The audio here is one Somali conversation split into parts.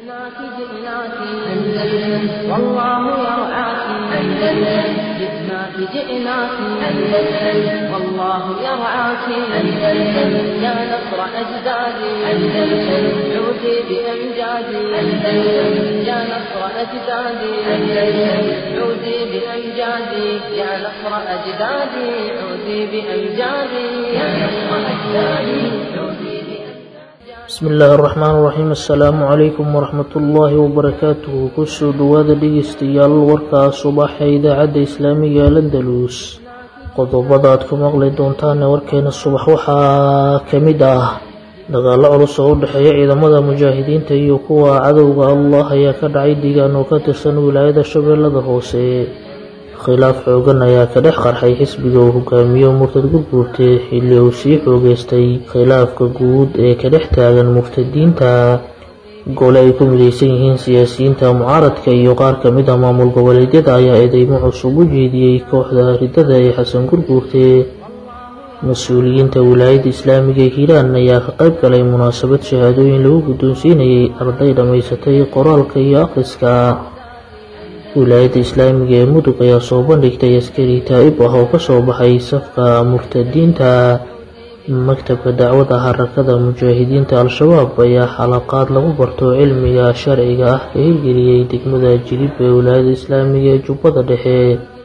جئناك جئناك أندلس والله يرعاك أندلس جئناك جئناك أندلس والله يرعاك أندلس يا نصر أجدادي أندلس عودي بأمجادي أندلس يا نصر أجدادي أندلس عودي بأمجادي يا نصر أجدادي عودي بأمجادي يا نصر أجدادي عودي bismi illaahi araxmaan iraxiim assalaamu calaykum waraxmatullaahi wabarakaatuhu kusoo dhowaada dhegeystayaal warkaa subaxa idaacadda islaamiga ee landalus qodobada aad ku maqli doontaan ee warkeena subax waxaa ka mid ah dagaalo culus oo u dhexeeya ciidamada mujaahidiinta iyo kuwa cadowga allah ayaa ka dhacay deegaan oo ka tirsan wilaayada shabeellada hoose khilaaf xoogan ayaa ka dhex qarxay xisbiga uu hogaamiyo murtad gurguurte xilli uu sii xoogeystay khilaafka guud ee ka dhex taagan murtadiinta gole ay ku midaysan yihiin siyaasiyiinta mucaaradka iyo qaar ka mid ah maamul goboleedyada ayaa eedeymo cusub u jeediyey kooxda ridada ee xasan gurguurte mas-uuliyiinta wilaayadda islaamiga ee hiiraan ayaa ka qayb galay munaasabad shahaadooyin lagu guddoonsiinayay arday dhammaysatay qoraalka iyo akhriska wilaayadda islaamiga ee mudug ayaa soo bandhigtay askari taa'ib ah oo kasoo baxay safka murtadiinta maktabka dacwada harakada mujaahidiinta al-shabaab ayaa xalaqaad lagu barto cilmiga sharciga ah ka hirgeliyey degmada jilib ee wilaayadda islaamiga ee jubbada dhexe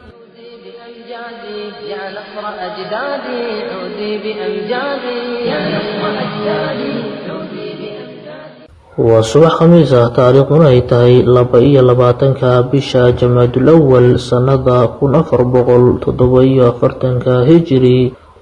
بأمجادي يا نصر أجدادي عودي بأمجادي يا نصر أجدادي عودي بأمجادي waa subax khamiis ah taariikhduna ay tahay laba iyo labaatanka bisha jamaadul awal sannada kun afar boqol toddoba iyo afartanka hijiri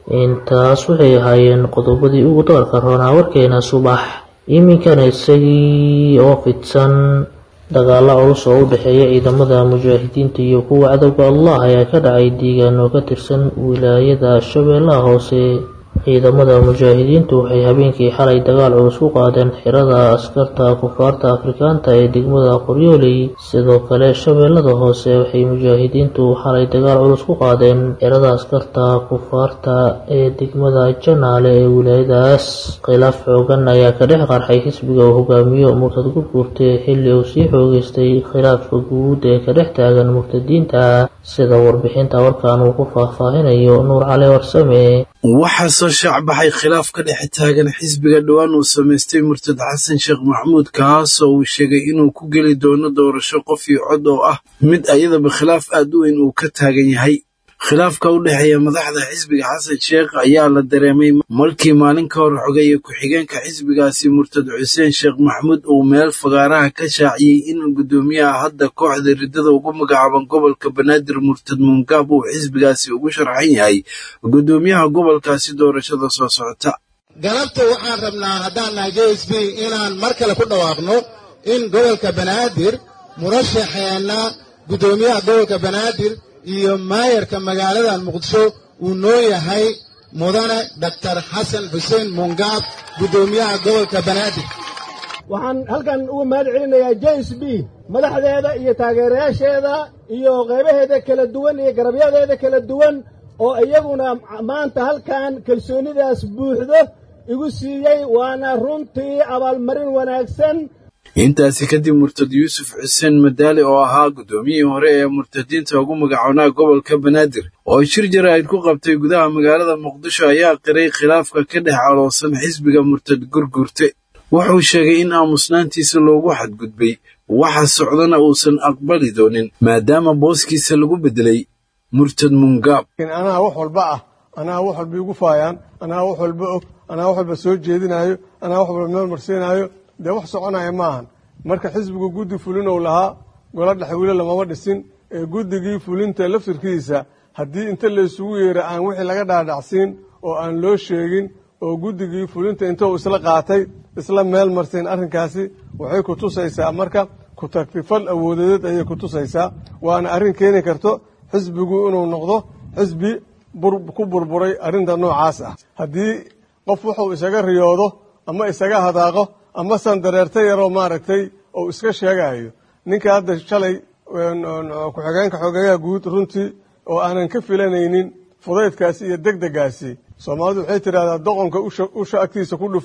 intaas waxay ahaayeen qodobadii ugu doorka roonaa warkeena subax iminkana isagii oo fidsan dagaalo culus oo u dhexeeya ciidamada mujaahidiinta iyo kuwa cadowga allah ayaa ka dhacay deegaan oo ka tirsan wilaayada shabeellaha hoose ciidamada mujaahidiintu waxay habeenkii xalay dagaal culus ku qaadeen xirada askarta kufaarta afrikaanta ee degmada qoryooley sidoo kale shabeellada hoose waxay mujaahidiintu xalay dagaal culus ku qaadeen xirada askarta kufaarta ee degmada janaale ee wilaayadaas khilaaf xoogan ayaa ka dhex qarxay xisbiga uu hogaamiyo murtad gurguurte xilli uu sii xoogeystay khilaafka guud ee ka dhex taagan murtadiinta sida warbixinta warkan uu ku faahfaahinayo nuur cali warsame waxaa soo shaacbaxay khilaaf ka dhex taagan xisbiga dhowaan uu samaystay murtad xasan sheekh maxamuud kaasoo uu sheegay inuu ku geli doono doorasho qof iyo cod oo ah mid ayadaba khilaaf aad u weyn uu ka taagan yahay khilaafka u dhexeeya madaxda xisbiga xasan sheekh ayaa la dareemay markii maalin ka hor xogeeya ku-xigeenka xisbigaasi murtad xuseen sheekh maxamuud uu meel fagaaraha ka shaaciyey in guddoomiyaha hadda kooxda riddada ugu magacaaban gobolka banaadir murtad muungaab uu xisbigaasi ugu sharxan yahay guddoomiyaha gobolkaasi doorashada soo socota galabta waxaan rabnaa haddaan nahay j s b inaan mar kale ku dhawaaqno in gobolka banaadir murashaxeenna guddoomiyaha gobolka banaadir iyo maayarka magaalada muqdisho uu noo yahay mudane daktar xasan xuseen mungaab guddoomiyaha gobolka banaadir waxaan halkan uga mahad celinayaa j s b madaxdeeda iyo taageerayaasheeda iyo qaybaheeda kala duwan iyo garabyadeeda kala duwan oo iyaguna maanta halkan kalsoonidaas buuxdo igu siiyey waana runtii abaalmarin wanaagsan intaasi kadib murtad yuusuf xuseen madaali oo ahaa guddoomiyihii hore ee murtadiinta ugu magacoonaa gobolka banaadir oo shir jaraa'id ku qabtay gudaha magaalada muqdisho ayaa qiray khilaafka ka dhex caloosan xisbiga murtad gurgurte wuxuu sheegay in aamusnaantiisa loogu xadgudbay waxa socdana uusan aqbali doonin maadaama booskiisa lagu beddelay murtad mungaab anaa wax walba ah anaa wax walba igu faayaan anaa wax walba og anaa wax walba soo jeedinaayo anaa wax walba meel marsiinaayo dee wax soconaya maahan marka xisbigu guddi fulin ou lahaa golo dhexwiile lamama dhisin ee guddigii fulinta laftirkiisa haddii inta laysugu yeera aan wixii laga dhaadhacsiin oo aan loo sheegin oo guddigii fulinta intou isla qaatay isla meel marsiin arrinkaasi waxay ku tusaysaa marka ku-tagtifal awoodadeed ayay ku tusaysaa waana arrin keeni karto xisbigu inuu noqdo xisbi ku burburay arrinta noocaas ah haddii qof wuxuu isaga riyoodo ama isaga hadaaqo ama san dareerta yaroo maaragtay ou iska sheegayo ninka hadda shalay ku-xigeenka xogeeyaha guud runtii oo aanan ka filanaynin fudaydkaasi iyo degdegaasi soomaalidu waxay tidhahdaa doqonka usha agtiisa ku dhufo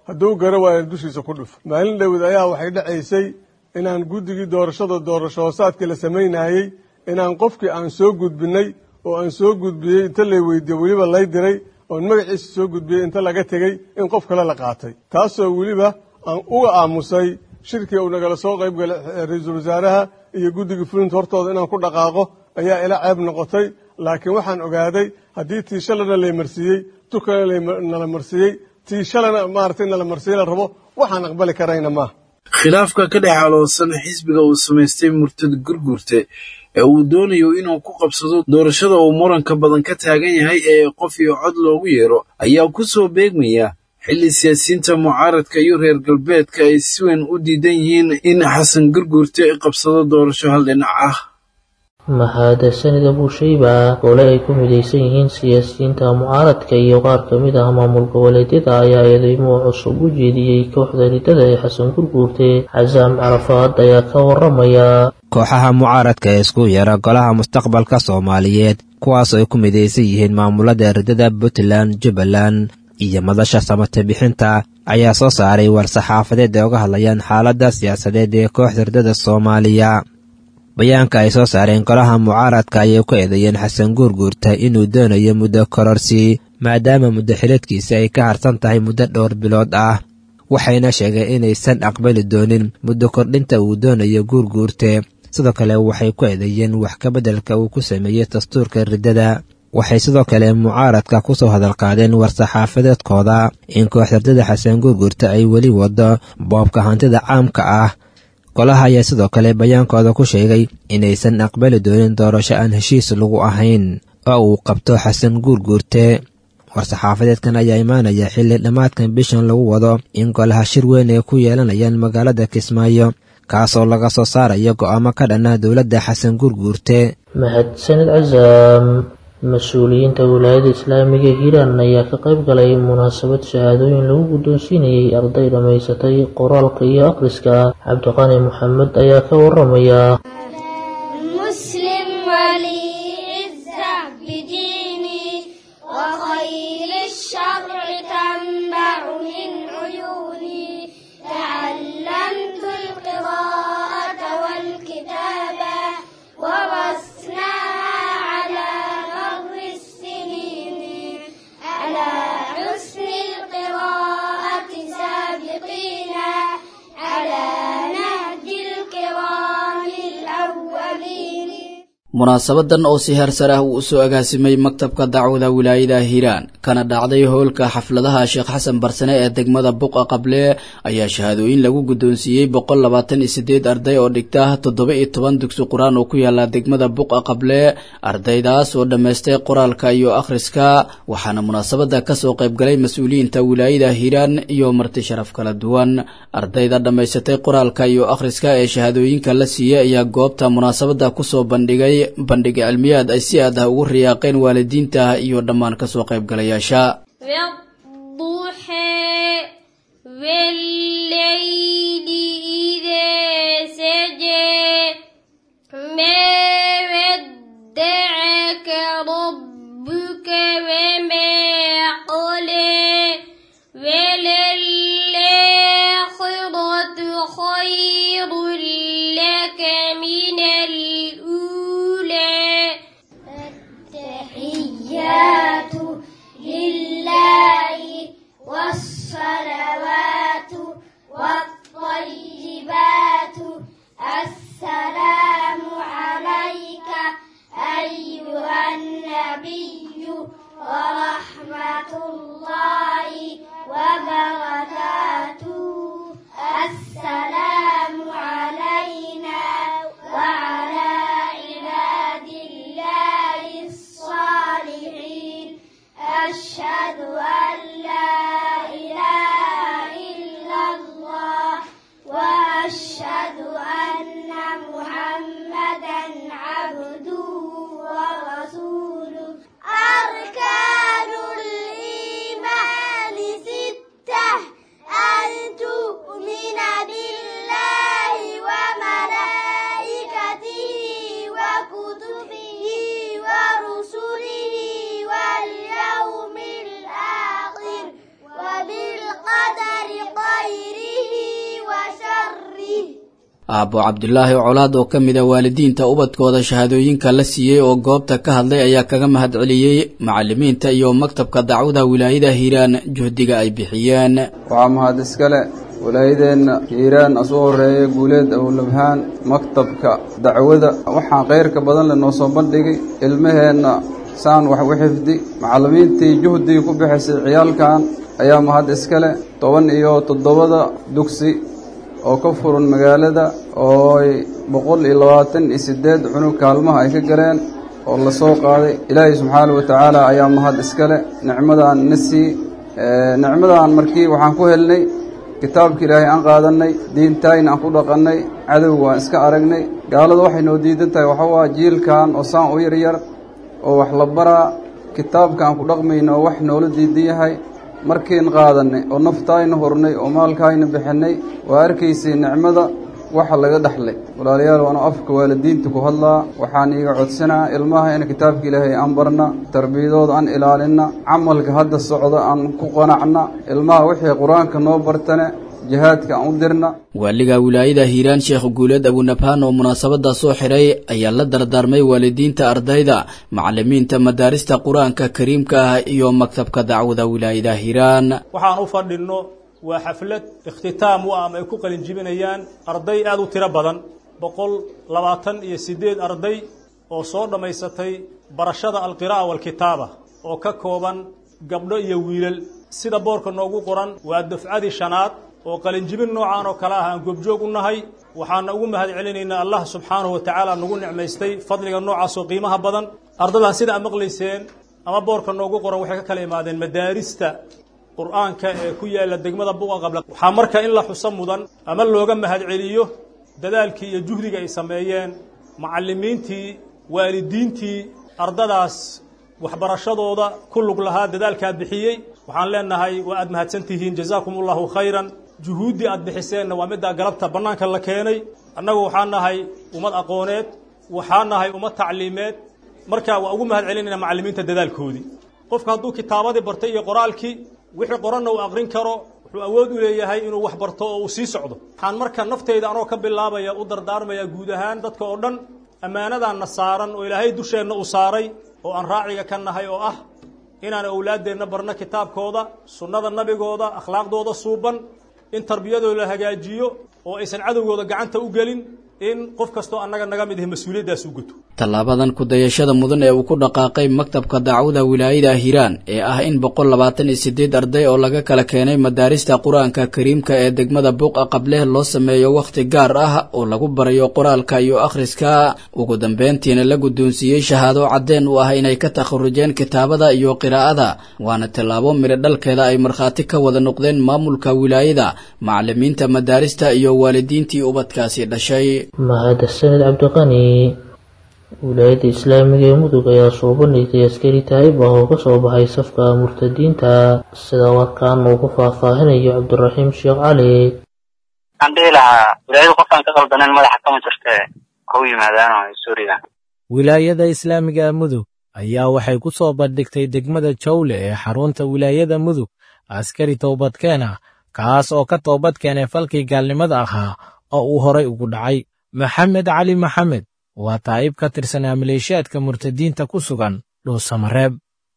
hadduu gara waayo dushiisa ku dhufo maalin dhowed ayaa waxay dhacaysay inaan guddigii doorashada doorasho hoosaadkii la samaynayey inaan qofkii aan soo gudbinay oo aan soo gudbiyey inta lay weydiiye weliba lay diray oon magaciisa soo gudbiyey inta laga tegey in qof kale la qaatay taasoo weliba aan uga aamusay shirkii uu nagala soo qayb galay ra-iisul wasaaraha iyo guddigii fulinta hortooda inaan ku dhaqaaqo ayaa ila ceeb noqotay laakiin waxaan ogaaday haddii tii shalana lay marsiiyey tu kale nala marsiiyey tii shalana maaragtay nala marsiiye la rabo waxaan aqbali karayna maaha khilaafka ka dhex aloosan xisbiga uu samaystay murtad gurgurte ee uu doonayo inuu ku qabsado doorashada uu muranka badan ka taagan yahay ee qof iyo cod loogu yeero ayaa ku soo beegmaya xilli siyaasiyiinta mucaaradka iyo reer galbeedka ay si weyn u diidan yihiin in xasan gurgurte qabsado doorasho hal dhinac ah mahadsanida buushayba gole ay ku midaysan yihiin siyaasiyiinta mucaaradka iyo qaar ka mid ah maamul goboleedyada ayaa eedeymo cusub u jeediyey kooxda ridada ee xasan gurguurte xasaam carafaad ayaa ka waramaya kooxaha mucaaradka ee isku yeera golaha mustaqbalka soomaaliyeed kuwaasoo ay ku midaysan yihiin maamulada ridada puntland jubbaland iyo madasha samate bixinta ayaa soo saaray war-saxaafadeed ay uga hadlayaan xaaladda siyaasadeed ee kooxda ridada soomaaliya bayaanka ay soo saareen golaha mucaaradka ayay ku eedeeyeen xasan guurguurta inuu doonayo muddo kororsi maadaama muddo xileedkiisa ay ka harsan tahay muddo dhowr bilood ah waxayna sheegeen inaysan aqbali doonin muddo kordhinta uu doonayo guurguurte sidoo kale waxay ku eedeeyeen wax kabeddelka uu ku sameeyey dastuurka riddada waxay sidoo kale mucaaradka ku soo hadalqaadeen war-saxaafadeedkooda in kooxda riddada xasan guurguurta ay weli wado boobka hantida caamka ah golaha ayaa sidoo kale bayaankooda ku sheegay inaysan aqbali doonin doorasho aan heshiis lagu ahayn oo uu qabto xasan guurguurte war-saxaafadeedkan ayaa imaanaya xilli dhammaadkan bishan lagu wado in golaha shir weyn ay ku yeelanayaan magaalada kismaayo kaasoo laga soo saarayo go'aamo ka dhanna dowladda xasan guurguurte mahadsanid casaam mas-uuliyiinta wilaayada islaamiga hiiraan ayaa ka qayb galay munaasabad shahaadooyin lagu guddoonsiinayay arday dhammaysatay qoraalka iyo akhriska cabdiqani maxamed ayaa ka waramaya مسلم ولي عزة بديني وخير الشرع تنبع من عيوني تعلمت القراءة والكتابة ورسناها على مر السنين على حسن القراءة سابقينا على نهج الكرام الأولين munaasabadan oo si heersar ah uu usoo agaasimay maktabka dacwada wilaayada hiiraan kana dhacday howlka xafladaha sheekh xasan barsane ee degmada buqa qable ayaa shahaadooyin lagu guddoonsiiyey boqol labaatan iyo sideed arday oo dhigta toddoba iyo toban dugsi qur-aan oo ku yaala degmada buqa qable ardaydaas oo dhammaystay qoraalka iyo akhriska waxaana munaasabada kasoo qaybgalay mas-uuliyiinta wilaayada hiiraan iyo marti sharaf kala duwan ardayda dhammaysatay qoraalka iyo akhriska ee shahaadooyinka la siiyey ayaa goobta munaasabada kusoo bandhigay bandhig cilmiyaad ay si aad ah ugu riyaaqeen waalidiinta iyo dhammaan kasoo qaybgalayaasha والضحى والليل إذا سجى ما ودعك ربك وما قلى وللآخرة خير لك من الأولى التحيات لله والصلوات والطيبات السلام عليك أيها النبي ورحمة الله وبركاته السلام aabbo cabdulaahi colaad oo ka mid a waalidiinta ubadkooda shahaadooyinka la siiyey oo goobta ka hadlay ayaa kaga mahadceliyey macalimiinta iyo maktabka dacwada wilaayada hiiraan juhdiga ay bixiyeen waxaa mahad iskale walaayadeenna hiiraan asuu horeeya guuleed awlabhaan maktabka dacwada waxaan khayrka badan le noo soo bandhigay ilmaheenna saan wax u xifdi macallimiintii juhdigii ku bixisay ciyaalkan ayaa mahad iskale toban iyo toddobada dugsi oo ka furan magaalada oo ay boqol iyo labaatan iyo siddeed cunug kaalmaha ay ka galeen oo la soo qaaday ilaahay subxaanahu watacaala ayaa mahad iskale nicmadan na sii nicmadan markii waxaan ku helnay kitaabka ilaahay aan qaadannay diintayna aan ku dhaqannay cadowga waan iska aragnay gaalada waxay noo diidan tahay waxa waa jiilkan oo saan u yaryar oo wax la baraa kitaabka aan ku dhaqmayno oo wax noola diidan yahay markiin qaadannay oo naftaayna hurnay oo maalkaayna bixinnay waa arkaysay nicmada waxa laga dhexlay walaalayaal waanu afka waalidiinta ku hadlaa waxaan iiga codsanaa ilmaha in kitaabka ilaahay aan barna tarbiyadooda aan ilaalinna camalka hadda socda aan ku qanacna ilmaha wixii qur-aanka noo bartane jihaadka aan u dirna waaliga wilaayada hiiraan sheekh guuleed abunabhaan oo munaasabada soo xiray ayaa la dardaarmay waalidiinta ardayda macalimiinta madaarista qur-aanka kariimka ah iyo maktabka dacwada wilaayada hiiraan waxaan u fadhinno waa xaflad ikhtitaam u ah ama ay ku qalinjibinayaan arday aada u tiro badan boqol labaatan iyo siddeed arday oo soo dhammaysatay barashada alqiraa'a waalkitaaba oo ka kooban gabdho iyo wiilal sida boorka noogu qoran waa dafcadii shanaad oo qalinjibin noocaan oo kale ah aan goobjoog u nahay waxaana ugu mahad celinaynaa allah subxaanahu wa tacaala nagu nicmaystay fadliga noocaas oo qiimaha badan ardadan sida aad maqlayseen ama boorka noogu qoran waxay ka kala imaadeen madaarista qur-aanka ee ku yaalla degmada buqa qabla waxaa marka in la xuso mudan ama looga mahad celiyo dadaalkii iyo juhdiga ay sameeyeen macallimiintii waalidiintii ardadaas waxbarashadooda ku lug lahaa dadaalkaa bixiyey waxaan leenahay waa aad mahadsan tihiin jazaakum allahu khayran juhuuddii aad bixiseenna waa middaa galabta bannaanka la keenay annagu waxaa nahay ummad aqooneed waxaa nahay ummad tacliimeed marka waa ugu mahad celinayna macallimiinta dadaalkoodii qofka hadduu kitaabadii bartay iyo qoraalkii wixii qoranna uu aqrin karo wuxuu awood u leeyahay inuu wax barto oo uu sii socdo waxaan marka nafteyda anoo ka bilaabaya u dardaarmaya guud ahaan dadka oo dhan ammaanadaanna saaran oo ilaahay dusheenna uu saaray oo aan raaciga ka nahay oo ah inaan awlaaddeenna barno kitaabkooda sunnada nabigooda akhlaaqdooda suuban in tarbiyadooda la hagaajiyo oo aysan cadowgooda gacanta u gelin in qof kastoo annaga naga mid ahi mas-uuliyaddaas u guto tallaabadan ku-dayashada mudan ee uu ku dhaqaaqay maktabka dacwada wilaayada hiiraan ee ah in boqol labaatan iyo siddeed arday oo laga kala keenay madaarista qur-aanka kariimka ee degmada buuqa qableh loo sameeyo wakhti gaar ah oo lagu barayo qoraalka iyo akhriska ugu dambeyntiina la guddoonsiiyey shahaado caddeen u ah inay ka takharujeen kitaabada iyo qiraa'ada waana tallaabo midho dhalkeeda ay markhaati ka wada noqdeen maamulka wilaayada macallimiinta madaarista iyo waalidiintii ubadkaasi dhashay mahadsaned cabdiqani wilaayadda islaamiga ee mudug ayaa soo bandhigtay askari taayib ah oo kasoo baxay safka murtadiinta sida warkaan uu ku faahfaahinayo cabdiraxiim sheekh cali waxaan dhihi lahaa wilaayada qofkaan ka qaldanen madaxa kama jirte ha u yimaadaan suuriya wilaayada islaamiga mudug ayaa waxay ku soo bandhigtay degmada jawle ee xarunta wilaayada mudug askari toobadkeen ah kaas oo ka toobad keenay falkii gaalnimada ahaa oo uu horay ugu dhacay maxamed cali maxamed waa taa'ib ka tirsanaa maleeshiyaadka murtadiinta ku sugan dhuusamareeb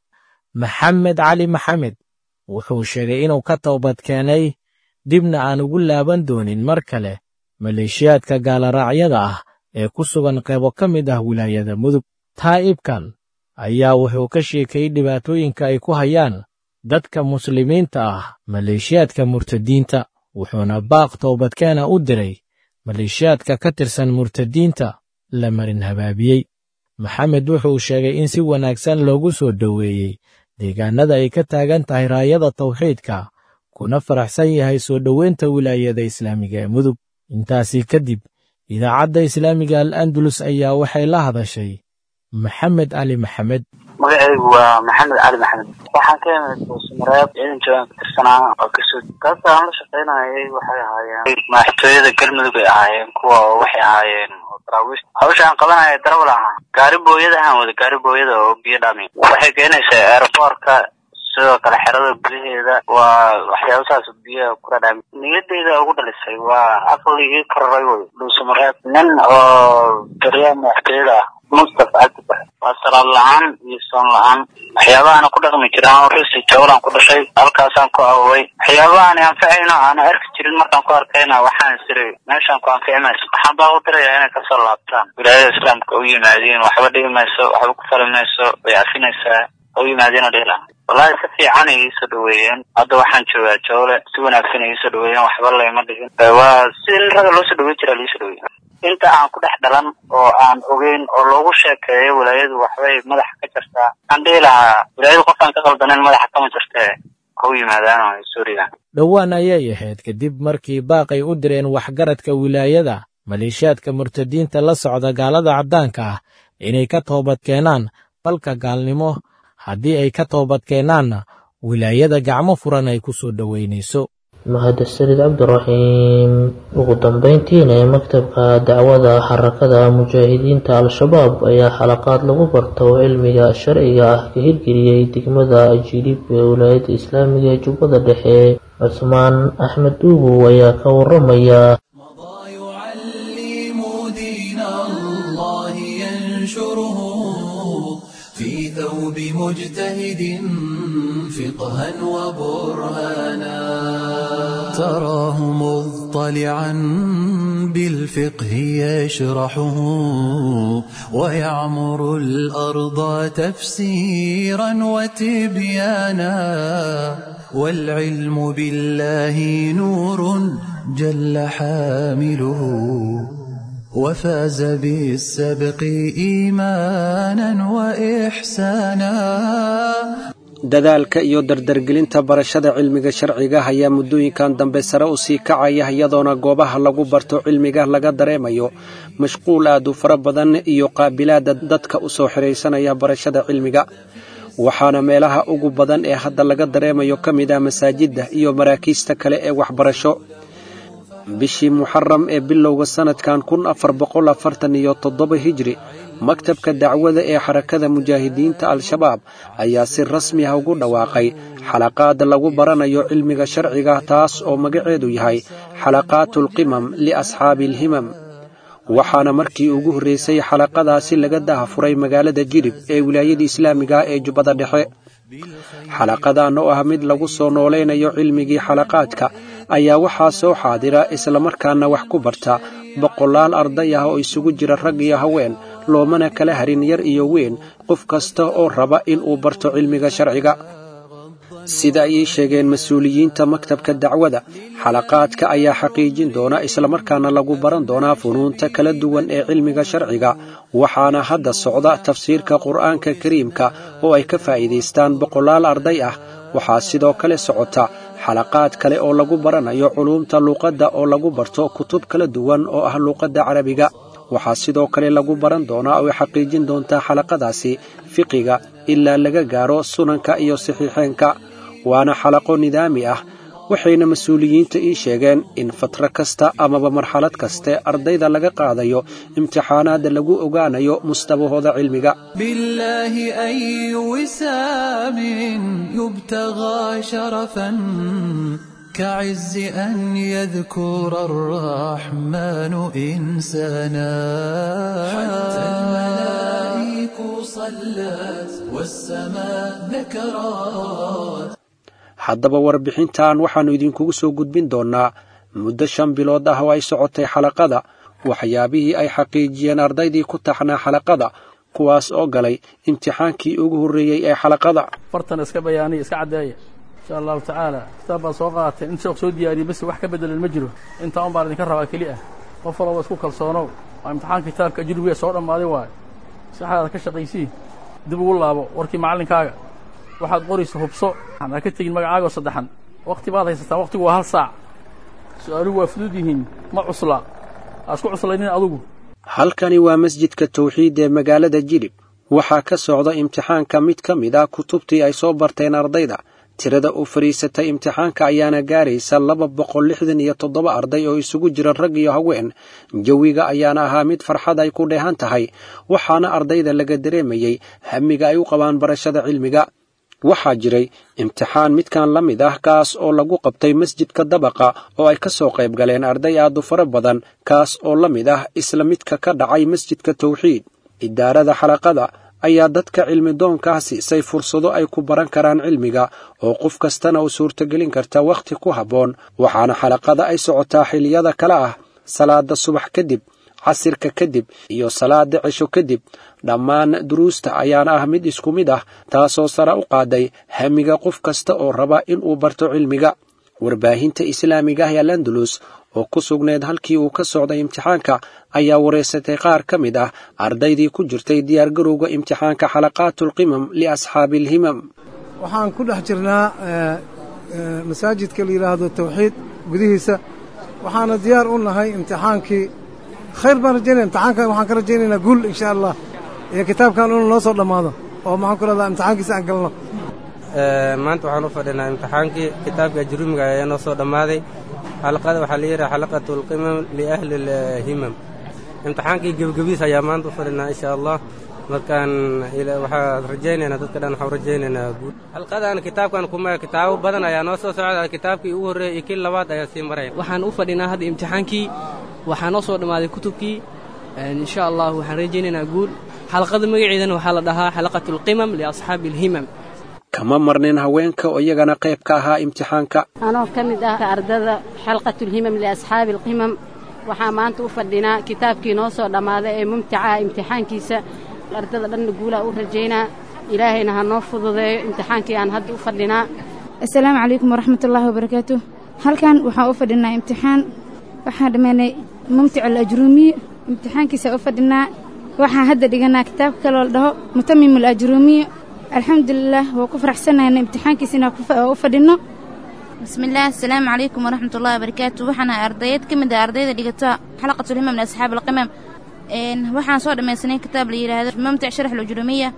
maxamed cali maxamed wuxuu sheegay inuu ka toobad keenay dibna aan ugu laaban doonin mar kale maleeshiyaadka gaalaraacyada ah ee ku sugan qaybo ka mid ah wilaayada mudug taa'ibkan ayaa wuxuu ka sheekayey dhibaatooyinka ay ku hayaan dadka muslimiinta ah maleeshiyaadka murtadiinta wuxuuna baaq toobadkeena u diray maleeshiyaadka ka tirsan murtadiinta la marin habaabiyey maxamed wuxuu sheegay in si wanaagsan loogu soo dhoweeyey deegaannada ay ka taagan tahay raayada tawxiidka kuna faraxsan yahay soo dhoweynta wilaayada islaamiga ee mudug intaasii kadib idaacadda islaamiga al andalus ayaa waxay la hadashay maxamed cali maxamed magacaygu waa maxamed cali maxamed waxaan ka imid buusamareeb ciidan joogaan ka tirsanaa oo kasoo kaasa aan la shaqaynayay waxay ahaayeen madaxtooyada galmudug ay ahaayeen kuwa waxay ahaayeen daraawiis hawsha aan qabanaya darawal ahaa gaari booyada ahaan wada gaari booyada oo biyo dhami waxay keenaysaa aeroboortka sidoo kale xerada gudaheeda waa waxyaaba saas biyaha ku dhadhaami niyadeyda ugu dhalisay waa aqli ii kararay wey dhuusamareeb nin oo taliyaha madaxtooyada ah mustafa cabdibax waa salaad la-aan iyo soon la-aan waxyaabahaana ku dhaqmi jira an risi jawlan ku dhashay halkaasaan ku awoway waxyaabahaani anficayno aana arki jirin markaan ku arkayna waxaan siray meeshaan ku anfici mayso waxaan baa u diraya inay kasoo laabtaan wilaayada islaamka u yimaadiin waxba dhigi mayso waxba ku fali mayso way afinaysaa u yimaadiin dhila wallahi si fiican ay iisoo dhaweeyeen hadda waxaan joogaa jawle si wanaagsan ay iisoo dhaweeyeen waxba layma dhigin waa si raga loo soo dhaweyn jiraa liisoo dhaweey inta aan ku dhex dhalan oo aan ogeyn oo loogu sheekeeyo wilaayadu waxbay madaxa ka jirtaa waxaan dhihi lahaa wilaayadu qofkaan ka qaldanen madaxa kama jirtee ha u yimaadaan suuriya dhowaan ayay ahayd kadib markii baaqay u direen waxgaradka wilaayada maleeshiyaadka murtadiinta la socda gaalada caddaanka ah inay ka toobad keenaan balka gaalnimo haddii ay ka toobad keenaanna wilaayada gacmo furan ay ku soo dhoweynayso mahadsanid cabdiraxiim ugu dambeyntiina ee maktabka dacwada xarakada mujaahidiinta al-shabaab ayaa xalaqaad lagu barto cilmiga sharciga ah ka hirgeliyey degmada jilib ee wilaayadda islaamiga ee jubbada dhexe cusmaan axmed duubow ayaa ka waramaya في ثوب مجتهد فقها وبرهانا تراه مضطلعا بالفقه يشرحه ويعمر الأرض تفسيرا وتبيانا والعلم بالله نور جل حامله وفاز بالسبق إيمانا وإحسانا dadaalka iyo dardargelinta barashada cilmiga sharciga ayaa muddooyinkan dambe sare u sii kacaya iyadoona goobaha lagu barto cilmiga laga dareemayo mashquul aad u fara badan iyo qaabilaada dadka u soo xidhaysanaya barashada cilmiga waxaana meelaha ugu badan ee hadda laga dareemayo ka mid ah masaajidda iyo maraakiista kale ee waxbarasho bishii muxaram ee bilowga sannadkan kun afar boqol afartan iyo toddoba hijri maktabka dacwada ee xarakada mujaahidiinta al-shabaab ayaa si rasmi ah ugu dhawaaqay xalaqaad lagu baranayo cilmiga sharciga taas oo magaceedu yahay xalaqaatulqimam liasxaabi alhimam waxaana markii ugu horreysay xalaqadaasi laga dahafuray magaalada jilib ee wilaayada islaamiga ee jubbada dhexe xalaqadan oo ah mid lagu soo noolaynayo cilmigii xalaqaadka ayaa waxaa soo xaadira islamarkaana wax ku barta boqolaal arday ah oo isugu jira rag iyo haween loomana kala harin yar iyo weyn qof kasta oo raba in uu barto cilmiga sharciga sida ay ii sheegeen mas-uuliyiinta maktabka dacwada xalaqaadka ayaa xaqiijin doona islamarkaana lagu baran doonaa funuunta kala duwan ee cilmiga sharciga waxaana hadda socda tafsiirka qur'aanka kariimka oo ay ka faa'iidaystaan boqolaal arday ah waxaa sidoo kale socota xalaqaad kale oo lagu baranayo culuumta luuqadda oo lagu barto kutub kala duwan oo ah luuqadda carabiga waxaa sidoo kale lagu baran doonaa oo ay xaqiijin doontaa xalaqadaasi fiqiga ilaa laga gaaro sunanka iyo saxiixeenka waana xalaqo nidaami ah waxayna mas-uuliyiinta ii sheegeen in fatro kasta amaba marxalad kaste ardayda laga qaadayo imtixaanaadda lagu ogaanayo mustabahooda cilmiga بالله أي وسام يبتغى شرفا كعز أن يذكر الرحمن إنسانا حتى الملائك صلت والسماء ذكرت haddaba warbixintan waxaannu idinkugu soo gudbin doonnaa muddo shan bilood ah oo ay socotay xalaqada waxyaabihii ay xaqiijiyeen ardaydii ku taxnaa xalaqada kuwaas oo galay imtixaankii ugu horreeyey ee xalaqada fartan iska bayaaniya iska caddeeya insha allahu tacaala kitaab baa soo qaatay in sheekh soo diyaariyey bas wax ka bedelan ma jiro intaa un baan idinka rabaa keli ah qof walba isku kalsoonow waa imtixaan kitaabka ajrubiga soo dhammaaday waayo saxdaada ka shaqaysii dib ugu laabo warkii macallinkaaga waxaad qoraysa hubso ha ka tegin magacaagoo saddexan wakti baad haysataa waktigu waa hal saac su-aaluhu waa fudud yihiin ma cusla ha isku cuslaynin adugu halkani waa masjidka tawxiid ee magaalada jilib waxaa ka socda imtixaanka mid ka mid ah kutubtii ay soo barteen ardayda tirada u fadhiisatay imtixaanka ayaana gaaraysa laba boqol lixdan iyo toddoba arday oo isugu jira rag iyo haween jawiga ayaana ahaa mid farxad ay ku dheehan tahay waxaana ardayda laga dareemayey hamiga ay u qabaan barashada cilmiga waxaa jiray imtixaan midkan la mid ah kaas oo lagu qabtay masjidka dabaqa oo ay ka soo qayb galeen arday aad u fara badan kaas oo la mid ah isla midka ka dhacay masjidka tawxiid idaarada xalaqada ayaa dadka cilmi doonkaa siisay fursado ay ku baran karaan cilmiga oo qof kastana u suurtogelin karta wakhti ku habboon waxaana xalaqada ay socotaa xiliyada kale ah salaada subax kadib casirka kadib iyo salaada cisho kadib dhammaan duruusta ayaana ah mid isku mid ah taasoo sare u qaaday hamiga qof kasta oo raba inuu barto cilmiga warbaahinta islaamiga ah ee landalus oo ku sugneed halkii uu ka socday imtixaanka ayaa wareysatay qaar ka mid ah ardaydii ku jirtay diyaargarowga imtixaanka xalaqaatulqimam liasxaabi alhimam waxaan ku dhex jirnaa masaajidka la yidhaahdo tawxiid gudihiisa waxaana diyaar u nahay imtixaankii khayr baan rajaynaya imtixaankan waxaan ka rajaynaynaa guul insha allah iyo kitaabkan inuu noo soo dhammaado oo maxaan ku leedaha imtixaankiisa aan galno maanta waxaan u fadhinaa imtixaankii kitaabka ajrumiga ayaa noo soo dhammaaday xalaqada waxaa la yidhaha xalaqatu alqimam liahli alhimam imtixaankii gebgebiis ayaa maanta u fadhinaa insha allah markaan waxaan rajaynaynaa dadka dhan waxaan rajaynaynaa guud xalqadan kitaabkan kuma kitaabo badan ayaa noo soo socda kitaabkii ugu horreeyey iyo kii labaad ayaa sii maraya waxaan u fadhinaa hadda imtixaankii waxaa noo soo dhammaaday kutubkii insha allah waxaan rajaynaynaa guul xalaqada magaceedana waxaa la dhahaa xalaqatu alqimam liasxaabi alhimam kama marnin haweenka oo iyagana qayb ka ahaa imtixaanka anoo ka mid ah ardada xalqatulhimam liasxaabi alqimam waxaa maanta u fadhinaa kitaabkii noo soo dhammaaday ee mumtacaha imtixaankiisa ardada dhanna guulaa u rajaynaa ilaahayna ha noo fududeeyo imtixaankii aan hadda u fadhinaa assalaamu calaykum waraxmatullaahi wabarakaatu halkan waxaan u fadhinaa imtixaan waxaan dhammaynay mumtic alajruumiy imtixaankiisa u fadhinaa waxaan hadda dhiganaa kitaabka kaloo la dhaho mutamim alajruumiy alxamdulilah waa ku faraxsanayna imtixaankiisina u fadhinno bismillaah assalaamu calaykum waraxmatullahi wabarakaatu waxaan ahay ardayeed ka mid ah ardayda dhigata xalaqatulhimam liasxaab alqimam waxaan soo dhammaysanay kitaab la yidhaahdo mumtic sharax alujruumiya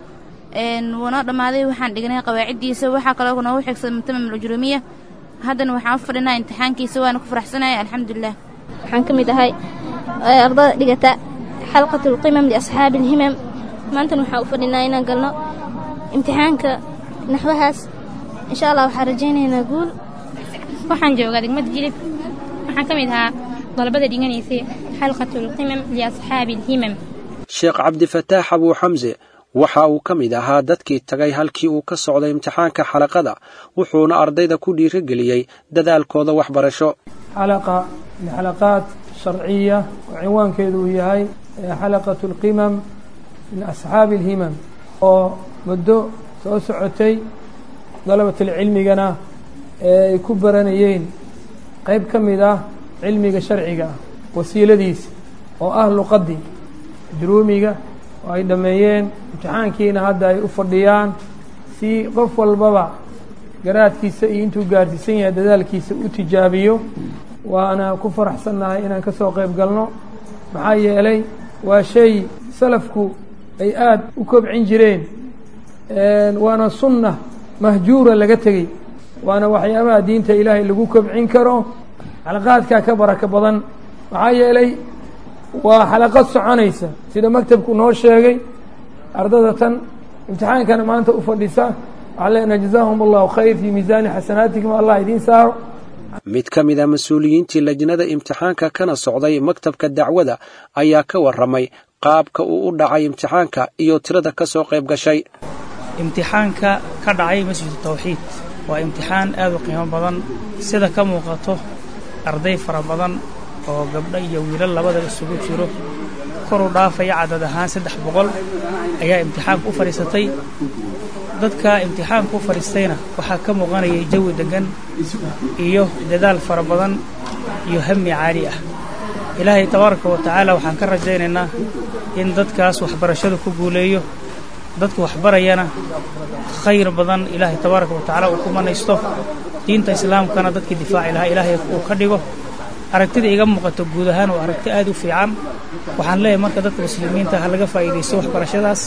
wuunoo dhammaaday waxaan dhignay qawaaciddiisa waxaa kaloo noogu xigsaday mutamim alujruumiya haddana waxaan u fadhinaa imtixaankiisa waana ku faraxsanaya alxamdulilah waxaan ka mid ahay ardada dhigata xalqatulqimam liasxaabi alhimam maantana waxaan u fadhinaa inaan galno imtixaanka naxwahaas insha allah waxaan rajaynaynaa guul waxaan joogaa degmada jilib waxaan ka mid ahaa dalabada dhiganaysay xalqatulqimam liasxaabi alhimam sheekh cabdifataax abuu xamse waxa uu ka mid ahaa dadkii tagay halkii uu ka socday imtixaanka xalaqada wuxuuna ardayda ku dhiirigeliyey dadaalkooda waxbarasho xalaqa lixalaqaat sharciya oo cinwaankeedu uu yahay xalaqatu alqimam min asxaabi alhimam oo muddo soo socotay dalabatilcilmigana ee ay ku baranayeen qayb ka mid ah cilmiga sharciga ah wasiiladiisa oo ah luqaddii juruumiga oo ay dhammeeyeen imtixaankiina hadda ay u fadhiyaan si qof walbaba garaadkiisa iyo intuu gaarsiisan yahay dadaalkiisa u tijaabiyo waana ku faraxsannahay inaan ka soo qayb galno maxaa yeelay waa shay salafku ay aada u kobcin jireen waana sunna mahjuura laga tegey waana waxyaabaha diinta ilaahay lagu kobcin karo xalaqaadkaa ka baraka badan maxaa yeelay waa xalaqad soconaysa sida maktabku noo sheegay ardada tan imtixaankana maanta u fadhisa waxaan leenahay jazaahum allahu khayr fii miisaani xasanaatikum allah idiin saaro mid ka mid a mas-uuliyiintii lajnada imtixaanka kana socday maktabka dacwada ayaa ka warramay qaabka uu u dhacay imtixaanka iyo tirada ka soo qayb gashay imtixaanka ka dhacay masjidu tawxiid waa imtixaan aad u qiimo badan sida ka muuqato arday fara badan oo gabdho iyo wiilal labadaba isugu jiro koru dhaafaya cadad ahaan saddex boqol ayaa imtixaanka u fadhiisatay dadka imtixaanka u fadhiistayna waxaa ka muuqanayay jawi deggan iyo dadaal fara badan iyo hami caali ah ilaahay tabaaraka wa tacaala waxaan ka rajaynaynaa in dadkaas waxbarashada ku guuleeyo dadka waxbarayana khayr badan ilaahay tabaaraka wa tacaala uu ku manaysto diinta islaamkana dadkii difaaci lahaa ilaahay uu ka dhigo aragtida iga muuqato guud ahaan waa aragti aad u fiican waxaan leeyahay marka dadka muslimiinta ha laga faa'iidaysto waxbarashadaas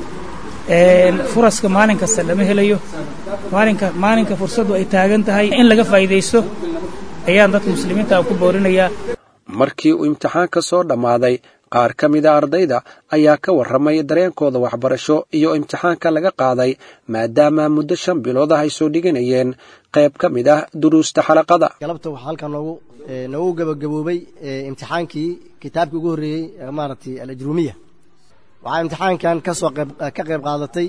furaska maalin kasta lama helayo maalinka maalinka fursaddu ay taagan tahay in laga faa'iidaysto ayaan dadka muslimiinta ku boorinayaa markii uu imtixaanka soo dhammaaday qaar ka mida ardayda ayaa ka warramay dareenkooda waxbarasho iyo imtixaanka laga qaaday maadaama muddo shan bilood ah ay soo dhiganayeen qayb ka mid ah duruusta xalaqada galabta waxaa halkan noogu noogu gabagaboobay imtixaankii kitaabkii ugu horreeyey maaragtay alajruumiya waxaa imtixaankan kasoo qayb ka qayb qaadatay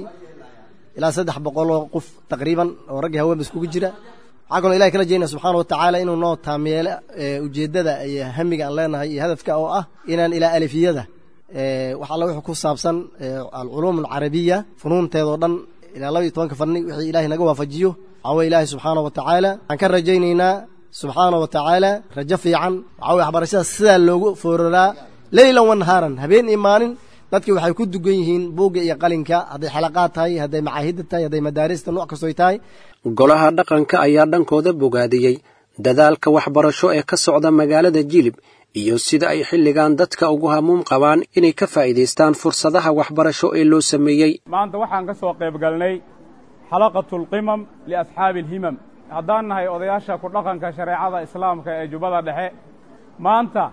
ilaa saddex boqoloo qof taqriiban oo raggii haweenba iskugu jira waxaa kaloo ilahay kala jeednaa subxaana wa tacaala inuu noo taameelo ujeeddada iyo hamiga aan leenahay iyo hadafka oo ah inaan ilaa alifiyada wax alla wuxuu ku saabsan alculuum alcarabiya funuunteedoo dhan ilaa laba iyo tobanka fanni wixii ilahay naga waafajiyo waxaa weye ilaahay subxaana wa tacaala waxaan ka rajaynaynaa subxaana wa tacaala rajo fiican waxaa weye waxbarashada sidaa loogu fooraraa leylan wa nahaaran habeen iyo maalin dadkii waxay ku dugan yihiin buugga iyo qalinka hadday xalaqaad tahay hadday macaahidda tahay hadday madaarista nooc kastoy tahay golaha dhaqanka ayaa dhankooda bogaadiyey dadaalka waxbarasho ee ka socda magaalada jilib iyo sida ay xilligan dadka ugu hamuum qabaan inay ka faa'iidaystaan fursadaha waxbarasho ee loo sameeyey maanta waxaan ka soo qayb galnay xalaqatu alqimam liasxaabi alhimam haddaan nahay odayaasha ku dhaqanka shareecada islaamka ee jubbada dhexe maanta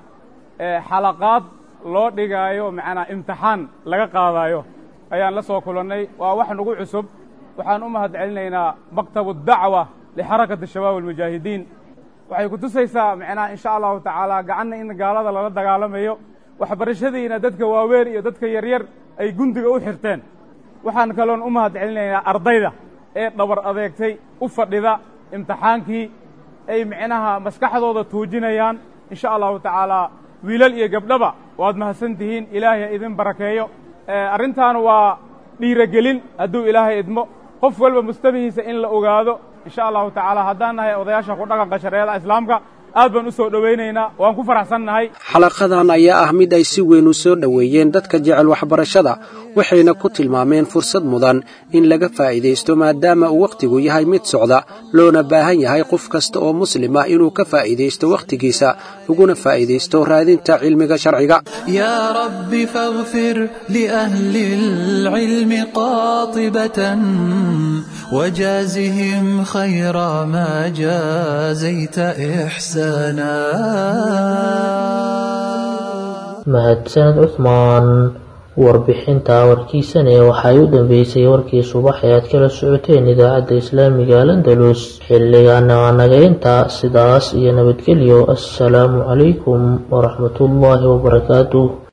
xalaqaad loo dhigaayo macnaa imtixaan laga qaadaayo ayaan la soo kulannay waa wax nagu cusub waxaan u mahad celinaynaa maktabu dacwa lixarakati shabaab almujaahidiin waxay ku tusaysaa macnaha insha allahu tacaala gacanna in gaalada lala dagaalamayo waxbarashadiina dadka waaweyn iyo dadka yaryar ay gundiga u xirteen waxaan kaloon u mahad celinaynaa ardayda ee dhabar adeegtay u fadhida imtixaankii ay micnaha maskaxdooda tuujinayaan insha allahu tacaala wiilal iyo gabdhaba waad mahadsan tihiin ilaahay ha idin barakeeyo arrintan waa dhiirogelin hadduu ilaahay idmo qof walba mustabihiisa in la ogaado insha allahu tacaala haddaan nahay odayaasha ku dhaqanka shareecada islaamka aad baan u soo dhowaynaynaa waan ku faraxsannahay xalaqadan ayaa ah mid ay si weyn u soo dhoweeyeen dadka jecel waxbarashada waxayna ku tilmaameen fursad mudan in laga faa'iidaysto maadaama uu wakhtigu yahay mid socda loona baahan yahay qof kasta oo muslima inuu ka faa'iidaysto wakhtigiisa uguna faa'iidaysto raadinta cilmiga sharciga يا رب فاغفر لأهل العلم قاطبة وجازهم خير ما جازيت إحسانا mahadsaned cuhmaan warbixinta warkiisane waxay u dambeysay warkii subax ee aad kala socoteen idaacadda islaamiga alandalus xilligaana waa naga intaa sidaas iyo nabadgelyo assalaamu calaykum waraxmatullaahi wabarakaatuh